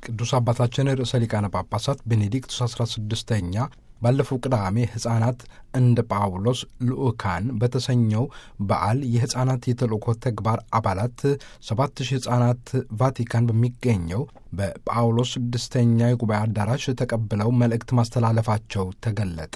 ቅዱስ አባታችን ርዕሰ ሊቃነ ጳጳሳት ቤኔዲክቱስ 16ኛ ባለፈው ቅዳሜ ሕፃናት እንደ ጳውሎስ ልዑካን በተሰኘው በዓል የሕፃናት የተልእኮ ተግባር አባላት ሰባት ሺህ ሕፃናት ቫቲካን በሚገኘው በጳውሎስ ስድስተኛ የጉባኤ አዳራሽ ተቀብለው መልእክት ማስተላለፋቸው ተገለጠ።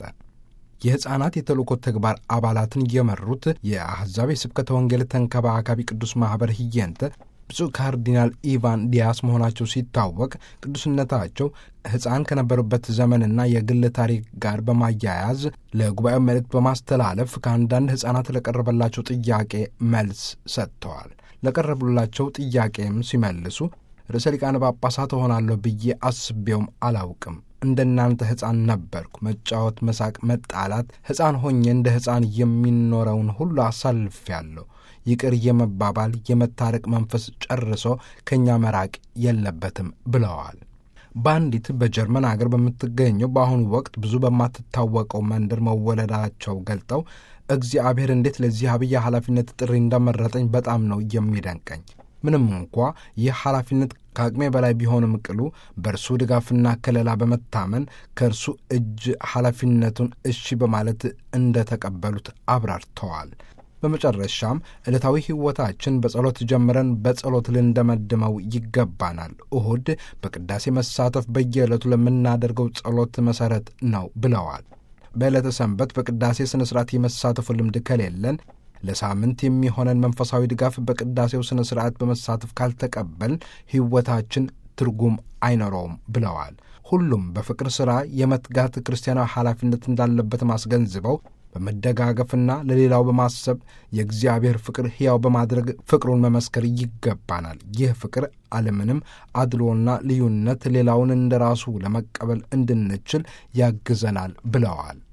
የሕፃናት የተልእኮ ተግባር አባላትን የመሩት የአሕዛብ የስብከተ ወንጌል ተንከባካቢ ቅዱስ ማኅበር ህየንተ ብፁዕ ካርዲናል ኢቫን ዲያስ መሆናቸው ሲታወቅ ቅዱስነታቸው ሕፃን ከነበሩበት ዘመንና የግል ታሪክ ጋር በማያያዝ ለጉባኤው መልእክት በማስተላለፍ ከአንዳንድ ሕፃናት ለቀረበላቸው ጥያቄ መልስ ሰጥተዋል። ለቀረቡላቸው ጥያቄም ሲመልሱ ርዕሰ ሊቃነ ጳጳሳት እሆናለሁ ብዬ አስቤውም አላውቅም። እንደ እናንተ ሕፃን ነበርኩ። መጫወት፣ መሳቅ፣ መጣላት፣ ሕፃን ሆኜ እንደ ሕፃን የሚኖረውን ሁሉ አሳልፌያለሁ። ይቅር የመባባል የመታረቅ መንፈስ ጨርሶ ከእኛ መራቅ የለበትም ብለዋል። በአንዲት በጀርመን አገር በምትገኘው በአሁኑ ወቅት ብዙ በማትታወቀው መንደር መወለዳቸው ገልጠው እግዚአብሔር እንዴት ለዚህ አብይ ኃላፊነት ጥሪ እንዳመረጠኝ በጣም ነው የሚደንቀኝ። ምንም እንኳ ይህ ኃላፊነት ከአቅሜ በላይ ቢሆንም ቅሉ በእርሱ ድጋፍና ከለላ በመታመን ከእርሱ እጅ ኃላፊነቱን እሺ በማለት እንደተቀበሉት አብራርተዋል። በመጨረሻም ዕለታዊ ሕይወታችን በጸሎት ጀምረን በጸሎት ልንደመድመው ይገባናል። እሁድ በቅዳሴ መሳተፍ በየዕለቱ ለምናደርገው ጸሎት መሠረት ነው ብለዋል። በዕለተ ሰንበት በቅዳሴ ሥነ ሥርዓት የመሳተፉ ልምድ ከሌለን ለሳምንት የሚሆነን መንፈሳዊ ድጋፍ በቅዳሴው ሥነ ሥርዓት በመሳተፍ ካልተቀበል ሕይወታችን ትርጉም አይኖረውም ብለዋል። ሁሉም በፍቅር ሥራ የመትጋት ክርስቲያናዊ ኃላፊነት እንዳለበት ማስገንዝበው በመደጋገፍና ለሌላው በማሰብ የእግዚአብሔር ፍቅር ሕያው በማድረግ ፍቅሩን መመስከር ይገባናል። ይህ ፍቅር አለምንም አድሎና ልዩነት ሌላውን እንደ ራሱ ለመቀበል እንድንችል ያግዘናል ብለዋል።